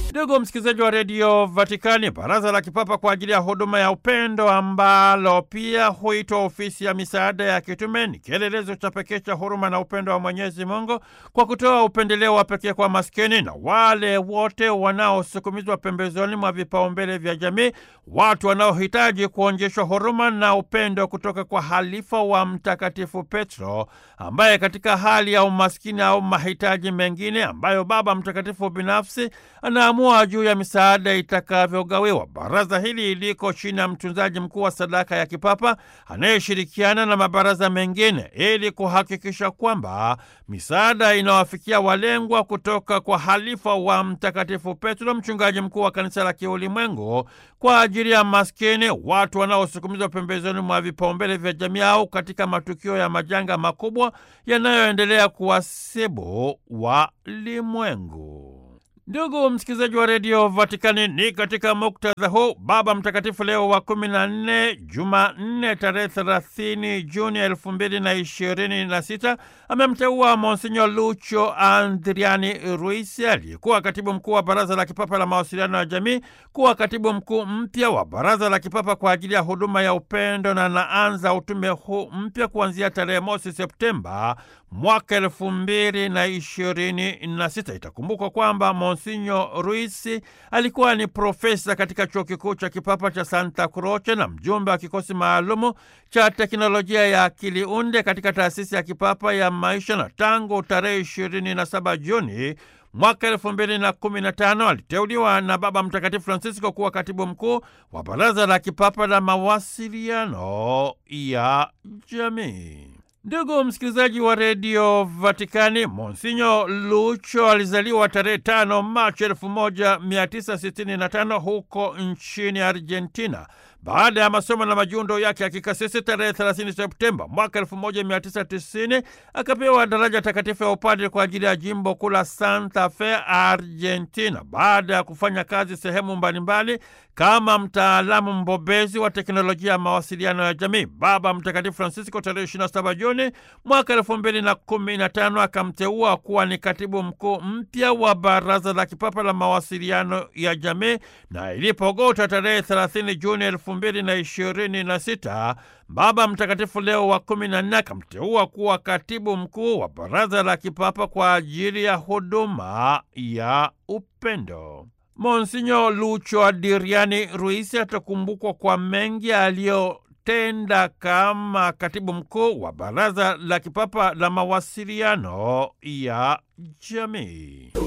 Ndugu msikilizaji wa redio Vatikani, baraza la kipapa kwa ajili ya huduma ya upendo ambalo pia huitwa ofisi ya misaada ya kitume ni kielelezo cha pekee cha huruma na upendo wa Mwenyezi Mungu kwa kutoa upendeleo wa pekee kwa maskini na wale wote wanaosukumizwa pembezoni mwa vipaumbele vya jamii, watu wanaohitaji kuonyeshwa huruma na upendo kutoka kwa halifa wa Mtakatifu Petro ambaye katika hali ya umaskini au mahitaji mengine ambayo Baba Mtakatifu binafsi anaamua juu ya misaada itakavyogawiwa. Baraza hili liko chini ya mtunzaji mkuu wa sadaka ya kipapa anayeshirikiana na mabaraza mengine ili kuhakikisha kwamba misaada inawafikia walengwa kutoka kwa halifa wa Mtakatifu Petro, mchungaji mkuu wa kanisa la kiulimwengu, kwa ajili ya maskini, watu wanaosukumizwa pembezoni mwa vipaumbele vya jamii au katika matukio ya majanga makubwa yanayoendelea kuwasibu walimwengu. Ndugu msikilizaji wa redio Vatikani, ni katika muktadha huu Baba Mtakatifu Leo wa kumi na nne, Jumanne tarehe thelathini Juni elfu mbili na ishirini na sita amemteua Monsinyo Lucho Andriani Ruisi aliyekuwa katibu mkuu wa Baraza la Kipapa la Mawasiliano ya Jamii kuwa katibu mkuu mpya wa Baraza la Kipapa kwa ajili ya huduma ya upendo na anaanza utume huu mpya kuanzia tarehe mosi Septemba mwaka elfu mbili na ishirini na sita. Itakumbukwa kwamba Monsinyo Ruisi alikuwa ni profesa katika chuo kikuu cha kipapa cha Santa Croce na mjumbe wa kikosi maalumu cha teknolojia ya akili unde katika taasisi ya kipapa ya maisha, na tangu tarehe ishirini na saba Juni mwaka elfu mbili na kumi na tano aliteuliwa na Baba Mtakatifu Francisco kuwa katibu mkuu wa Baraza la Kipapa la Mawasiliano ya Jamii. Ndugu msikilizaji wa redio Vatikani, Monsinyo Lucho alizaliwa tarehe tano Machi elfu moja mia tisa sitini na tano huko nchini Argentina. Baada ya masomo na majiundo yake ya kikasisi tarehe 30 Septemba mwaka 1990 akapewa daraja takatifu ya upadre kwa ajili ya jimbo kuu la Santa Fe, Argentina. Baada ya kufanya kazi sehemu mbalimbali kama mtaalamu mbobezi wa teknolojia ya mawasiliano ya jamii, Baba Mtakatifu Francisco tarehe 27 Juni mwaka 2015 akamteua kuwa ni katibu mkuu mpya wa Baraza la Kipapa la Mawasiliano ya Jamii, na ilipogota tarehe 30 Juni elfu mbili na ishirini na sita Baba Mtakatifu Leo wa kumi na nne akamteua kuwa katibu mkuu wa Baraza la Kipapa kwa ajili ya huduma ya upendo. Monsinyo Lucho Adriani Ruisi atakumbukwa kwa mengi aliyotenda kama katibu mkuu wa Baraza la Kipapa la Mawasiliano ya Jamii.